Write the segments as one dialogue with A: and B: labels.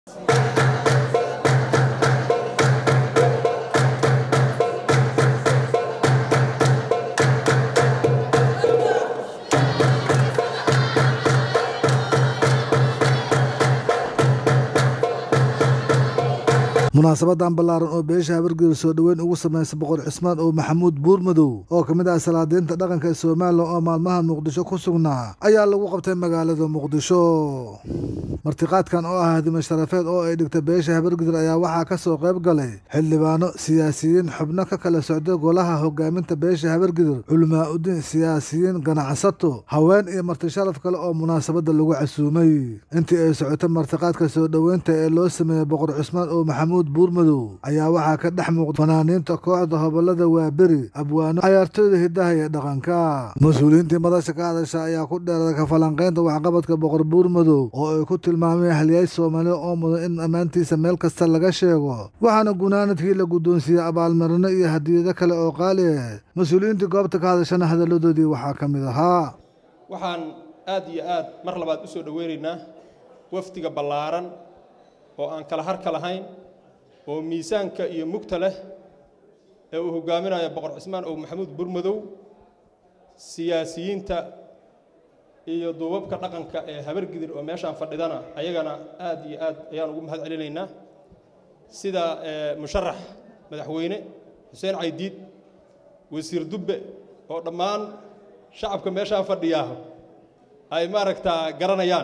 A: munaasabadan ballaaran oo beesha habargeeda soo dhoweyn ugu samaysa boqor cismaan oo maxamuud buurmadow oo ka mid ah salaadiinta dhaqanka ee somalilan oo maalmahan muqdisho ku sugnaa ayaa lagu qabtay magaalada muqdisho martiqaadkan oo ah hadime sharafeed oo ay dhigta beesha habargedir ayaa waxaa ka soo qayb galay xildhibaano siyaasiyiin xubno ka kala socda golaha hogaaminta beesha habargedir culimaa-udiin siyaasiyiin ganacsato haween iyo marti sharaf kale oo munaasabadda lagu casuumay intii ay socotay martiqaadka soo dhoweynta ee loo sameeyey boqor cismaan oo maxamuud buurmadow ayaa waxaa ka dhex muuqda fanaaniinta kooxda hobolada waaberi abwaano cayaartooyda hidaha iyo dhaqanka mas-uuliyiintii madasha ka hadasha ayaa ku dheeraday kafalanqaynta waxqabadka boqor buurmadow oo ay ku tilmaameen halyaay soomaaliya oo mudan in ammaantiisa meel kasta laga sheego waxaana gunaanadkii la guddoonsiiyey abaalmarino iyo hadiyado kale oo qaali ah mas-uuliyiintii goobta ka hadashana hadalladoodii waxaa ka mid ahaa
B: waxaan aad iyo aad mar labaad u soo dhoweynaynaa wafdiga ballaaran oo aan kala harka lahayn oo miisaanka iyo mugta leh ee uu hogaaminayo boqor cismaan oo maxamuud burmadow siyaasiyiinta iyo duubabka dhaqanka ee habargidir oo meeshaan fadhidana ayagana aad iyo aad ayaan ugu mahad celinaynaa sida musharax madaxweyne xuseen caydiid wasiir dubbe oo dhammaan shacabka meeshaan fadhiyaa ay maaragtaa garanayaan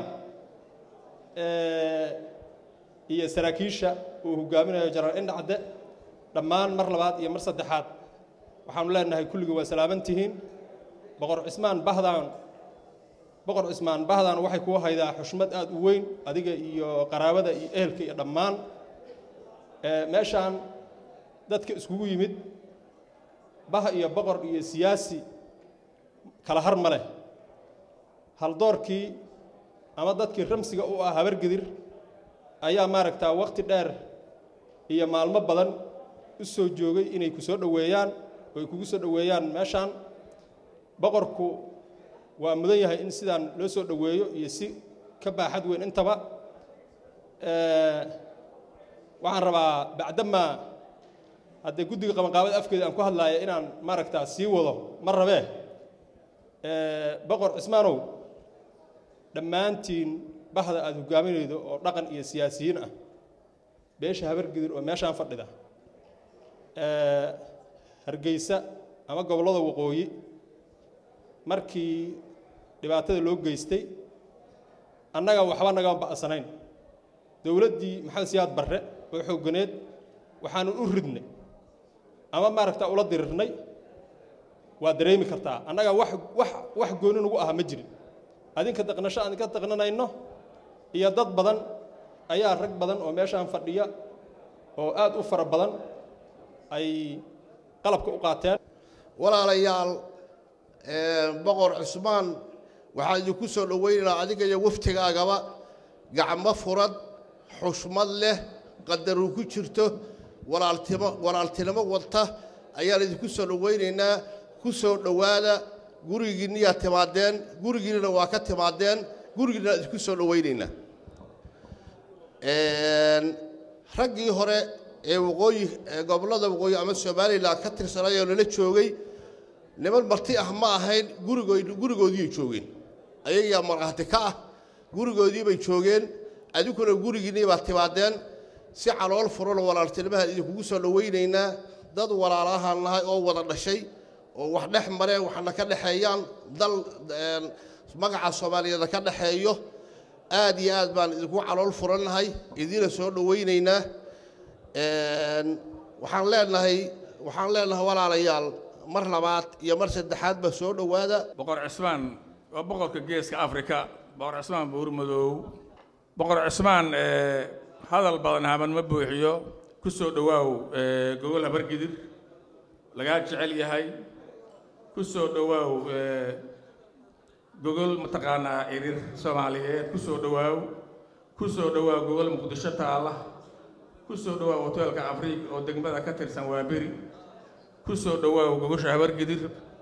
B: iyo saraakiisha uu hogaaminayo jenaraal indhacde dhammaan mar labaad iyo mar saddexaad waxaanu leenahay kulligii waa salaaman tihiin boqor cismaan bahdan boqor cismaan bahdan waxay kuu haydaa xushmad aad u weyn adiga iyo qaraabada iyo ehelka iyo dhammaan meeshaan dadka iskugu yimid bah iyo boqor iyo siyaasi kala har ma leh haldoorkii ama dadkii ramsiga u ah habargedir ayaa maaragtaa wakhti dheer iyo maalmo badan u soo joogay inay ku soo dhoweeyaan oo ay kugu soo dhoweeyaan meeshaan boqorku waa mudan yahay in sidaan loo soo dhoweeyo iyo si ka baaxad weyn intaba waxaan rabaa bacdamaa haddee guddiga qabanqaabada afkeeda aan ku hadlaaya inaan maaragtaa sii wado ma rabee boqor cismaanow dhammaantiin bahda aada hogaaminaydo oo dhaqan iyo siyaasiyiin ah beesha habargidir oo meeshaan fadhida hargeysa ama gobollada waqooyi markii dhibaatada loo geystay annaga waxba nagama ba'sanayn dowladdii maxamed siyaad barre oo xoogganeed waxaanu u ridnay ama maaragtaa ula dirirnay waa dareemi kartaa annaga wax wax wax gooni nagu aha ma jirin adinka daqnasho aan ka daqnanayno iyo dad badan ayaa rag badan oo meeshaan fadhiya oo aad u fara badan ay qalabka u qaateen
C: walaalayaal boqor cusmaan waxaan idinku soo dhoweynaynaa adiga iyo waftigaagaba gacmo furad xushmad leh qadaru ku jirto walaaltimo walaaltinimo wadta ayaan idinku soo dhoweynaynaa ku soo dhowaada gurigiinniyaa timaadeen gurigiinnana waa ka timaadeen gurigiinna aan idinku soo dhoweynaynaa raggii hore ee waqooyi gobollada waqooyi ama somalilan ka tirsanay oo nala joogay niman marti ah ma ahayn gurigood gurigoodiibay joogeen ayagaa markhaati ka ah gurigoodii bay joogeen adinkuna gurigiinnii baad timaadeen si calool furan walaaltinimahaan idinkugu soo dhoweynaynaa dad walaalahaan nahay oo wada dhashay oo wax dhex mareen waxna ka dhexeeyaan dal magaca soomaaliyeeda ka dhexeeyo aad iyo aad baan idinku calool furannahay idiina soo dhoweynaynaa waxaan leenahay waxaan leenahay walaalayaal mar labaad iyo mar saddexaadba soo dhowaada
D: boqor cismaan waa boqorka geeska afrika boqor cismaan buurmadoow boqor cismaan hadal badan haban ma buuxiyo ku soo dhowaaw gogol habargidir lagaa jecel yahay ku soo dhowaaw gogol mataqaanaa irir soomaaliyeed ku soo dhowaaw ku soo dhowaaw gogol muqdisho taalla ku soo dhowaaw hoteelka afriik oo degmada ka tirsan waa beri ku soo dhowaaw gogosha habargidir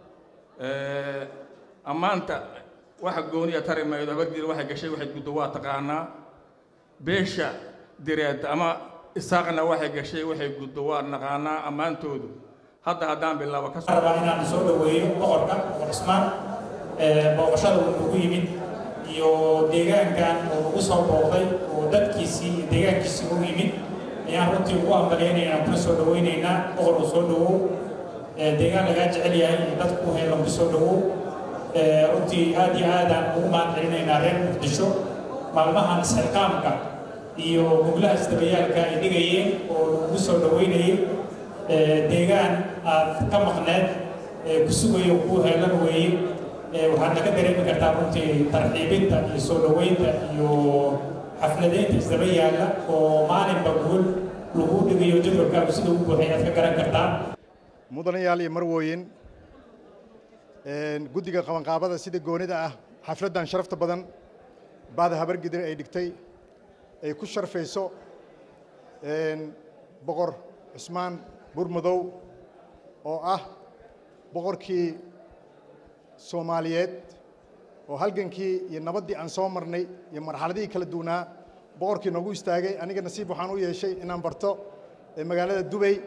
D: ammaanta waxa gooniya tari maydo habargidir waxay gashay waxay guddo waa taqaanaa beesha direed ama isaaqna waxay gashay waxay guddo waa naqaanaa ammaantoodu hadda haddaan bilaabo ka
E: rabaa inaan soo dhoweeyo boqorka boqor cismaan booqashada uu nagu yimid iyo deegaankan oo nagu soo booqday oo dadkiisii iyo deegaankiisii u yimid ayaan runtii ugu ambaleynaynaa kuna soo dhoweynaynaa boqor uu soo dhowow deegaan lagaa jecel yahay iyo dadku heelan ku soo dhowow runtii aad iyo aadaan ugu mahad celinaynaa reer muqdisho maalmahan isxilqaamka iyo guglaha isdabayaalka ay dhigayeen oo lagu soo dhoweynayay deegaan aad ka maqneed ku sugayo kuu heelan weeye waxaadna ka dareemi kartaa runtii tarxiibinta iyo soo dhoweynta iyo xafladeynta isdaba yaalla oo maalinba guul lagu dhigayo jadwalkaagu sida u buuxay aad ka garan kartaa
F: mudanayaal iyo marwooyin guddiga qabanqaabada sida goonida ah xafladdan sharafta badan baada habargidir ay dhigtay ay ku sharfayso boqor cusmaan burmadow oo ah boqorkii soomaaliyeed oo halgankii iyo nabaddii aan soo marnay iyo marxaladihii kala duwanaa boqorkii noogu istaagay aniga nasiib waxaan u yeeshay inaan barto magaalada dubay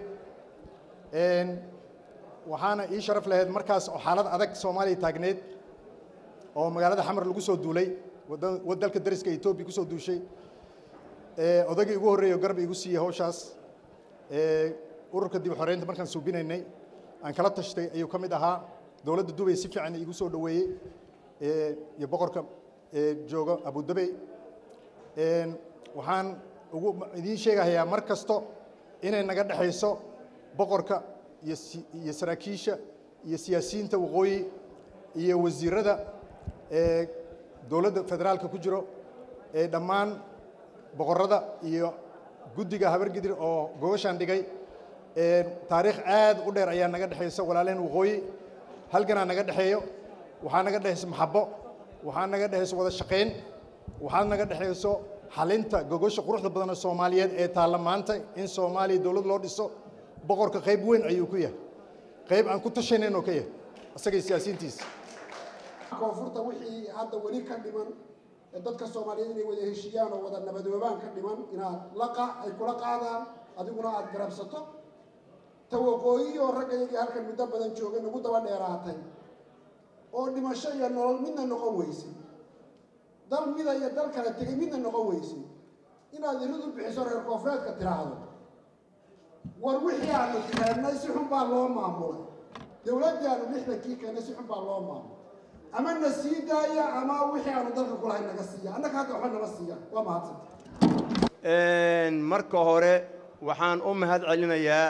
F: waxaana ii sharaf lahayd markaas oo xaalad adag soomaaliya taagneed oo magaalada xamar lagu soo duulay dalka dariska etoobiya ku soo duushay odagii ugu horreeyay oo garab igu siiyey hawshaas ururka dib xoreynta markaan suubinaynay aan kala tashtay ayuu ka mid ahaa dowladda dubay si fiican igu soo dhoweeyey iyo boqorka jooga abudabey waxaan ugu idiin sheegahayaa mar kasto inay naga dhexayso boqorka iyo iyo saraakiisha iyo siyaasiyiinta waqooyi iyo wasiirada dowladda federaalka ku jiro ee dhammaan boqorada iyo guddiga habargidir oo gobashaan dhigay taariikh aad u dheer ayaa naga dhexaysa walaalehen waqooyi halganaa naga dhexeeyo waxaa naga dhexayso maxabo waxaa naga dhexayso wada shaqayn waxaa naga dhexayso xalinta gogosha quruxda badan ee soomaaliyeed ee taalla maanta in soomaaliya dowlad loo dhiso boqorka qayb weyn ayuu ku yahay qayb aan ku tashanayn oo ka yahay isagay siyaasiyiintiisa
G: koonfurta wixii hadda weli ka dhiman ee dadka soomaaliyeed inay wada heshiiyaan oo wada nabadoobaan ka dhiman inaad laqa ay kula qaadaan adiguna aada garabsato ta waqooyi oo ragga iyagii halkan muddo badan joogay nagu daba dheeraatay oo dhimasho iyo nolol midna noqon weysay dal mida iyo dal kale tegay midna noqon weysay inaad iridu bixiso reer koonfureedka tiraahdo war wixii aanu keennay si xun baa loo maamulay dowladdii aanu lixdankii keennay si xun baa loo maamulay ama na sii daaya ama wixii aanu dalka kulahayn naga siiya annaga hadda waxba nama siiya waa mahadsanta
H: marka hore waxaan u mahad celinayaa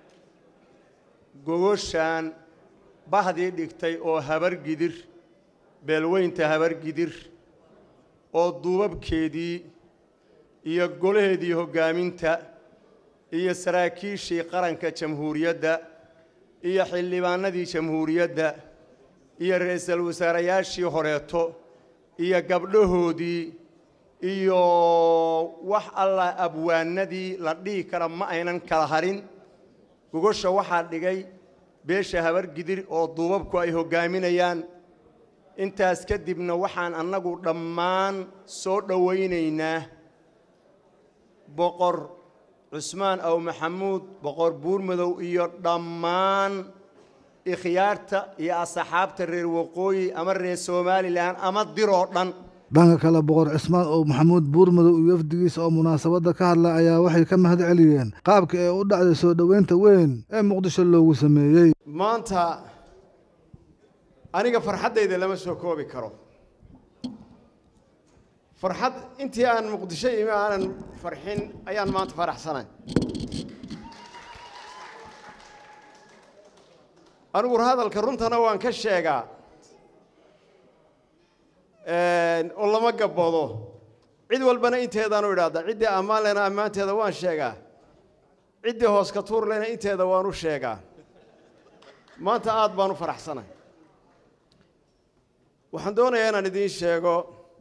H: gogoshaan bahdii dhigtay oo habargidir beelweynta habargidir oo duubabkeedii iyo golaheedii hoggaaminta iyo saraakiishii qaranka jamhuuriyadda iyo xildhibaanadii jamhuuriyadda iyo ra-iisul wasaarayaashii horeeto iyo gabdhahoodii iyo wax alla abwaanadii la dhihi kara ma aynan kala harin gogosha waxaa dhigay beesha habargidir oo duubabku ay hoggaaminayaan intaas kadibna waxaan annagu dhammaan soo dhowaynaynaa boqor cusmaan aw maxamuud boqor buurmadow iyo dhammaan ikhyaarta iyo asxaabta reer waqooyi ama reer somalilan ama diroo dhan
A: dhanka kale boqor cismaan oo maxamuud buurmadow iyo wafdigiisa oo munaasabadda ka hadlay ayaa waxay ka mahad celiyeen qaabka ee u dhacday soo dhoweynta weyn ee muqdisho loogu sameeyey
H: maanta aniga farxaddayda lama soo koobi karo farxad intii aan muqdisho imi aanan farxin ayaan maanta faraxsanay anigu hadalka runtana waan ka sheegaa oo lama gabboodo cid walbana inteedaanu idhaahdaa ciddii ammaan lena ammaanteeda waan sheegaa ciddii hoos ka tuur lena inteeda waan u sheegaa maanta aad baan u faraxsanay waxaan doonayaa inaan idiin sheego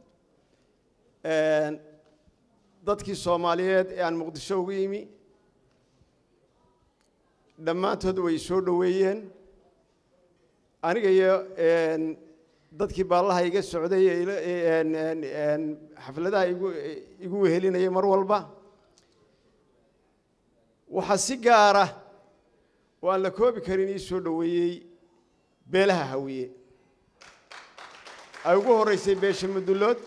H: dadkii soomaaliyeed ee aan muqdisho ugu yimi dhammaantood way soo dhoweeyeen aniga iyo dadkii baallaha iga socday xafladaha igu igu wehelinayay mar walba waxaa si gaara oo aan la koobi karin ii soo dhoweeyey beelaha hawiye ay ugu horreysay beesha mudullood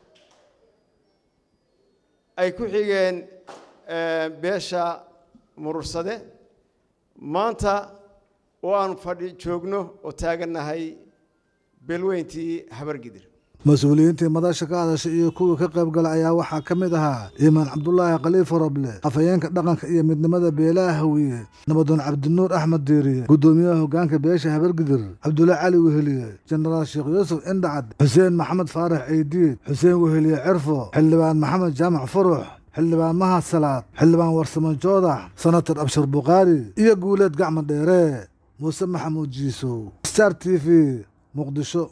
H: ay ku xigeen beesha murursade maanta oo aan fadhi joogno oo taagannahay beelweyntii habargidir
A: mas-uuliyiintii madasha ka hadashay iyo kuwii ka qayb galay ayaa waxaa ka mid ahaa iimaan cabdulaahi khaliifo roble afhayeenka dhaqanka iyo midnimada beelaha hawiye nabadoon cabdinuur axmed diiriye guddoomiyaha hoggaanka beesha habargidir cabdulla cali weheliye jenaraal sheekh yuusuf indhacad xuseen maxamed faarax ceydiid xuseen weheliye cirfo xildhibaan maxamed jaamac furux xildhibaan mahad salaad xildhibaan warsamo joodax senator abshir bukhaari iyo guuleed gacma dheere muuse maxamuud jiisow star t v muqdisho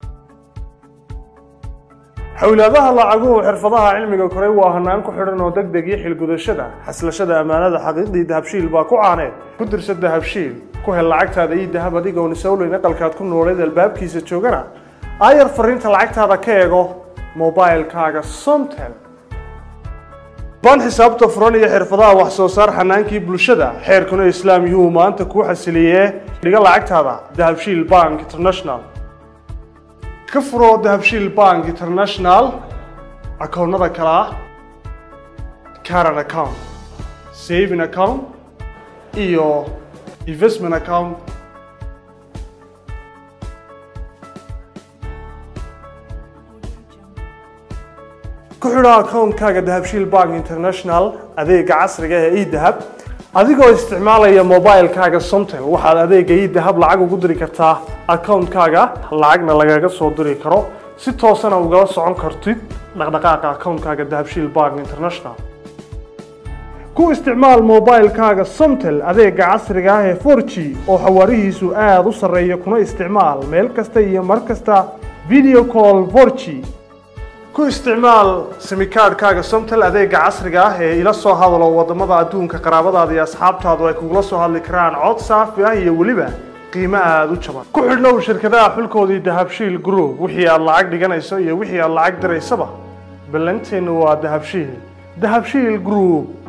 I: xowlaadaha lacaguhu xirfadaha cilmiga koray waa hanaan ku xidhan oo deg deg iyo xilgudashada xaslashada ammaanada xaqiiqdii dahabshiil baa ku caaneed ku dirsa dahabshiil ku hel lacagtaada iyo dahab adigoon isowleyn aqalkaad ku nooleed albaabkiisa joogana aayar fariinta lacagtaada ka eego mobailkaaga somtel baan xisaabta furan iyo xirfadaha wax soo saar xanaankii bulshada xeerkuna islaam yuu maanta kuu xasiliyee dhiga lacagtaada dahabshiil bank international ka furo dahabshiil bank international akoonnada kale ah caran account saving account iyo investment account ku xidho akoonkaaga dahabshiil bank international adeega casriga ee edahab adigoo isticmaalaya mobilkaaga somtel waxaad adeega edahab lacag ugu diri kartaa akoonkaaga lacagna lagaga soo diri karo si toosana ugala socon kartid dhaqdhaqaaqa akoonkaaga dahabshiil bank international ku isticmaal mobilkaaga somtel adeega casriga ah ee 4g oo xawaarihiisu aada u sarreeya kuna isticmaal meel kasta iyo mar kasta video call 4g ku isticmaal simikaadhkaaga somtel adeega casriga ah ee ila soo hadalo wadamada adduunka qaraabadaada iyo asxaabtaadu ay kugula soo hadli karaan cod saafi ah iyo weliba qiimo aada u jaban ku xidhnow shirkadaha xulkoodii dahabshiil group wixii aad lacag dhiganayso iyo wixii aad lacag diraysaba ballanteennu waa dahabshiil dahabshiil group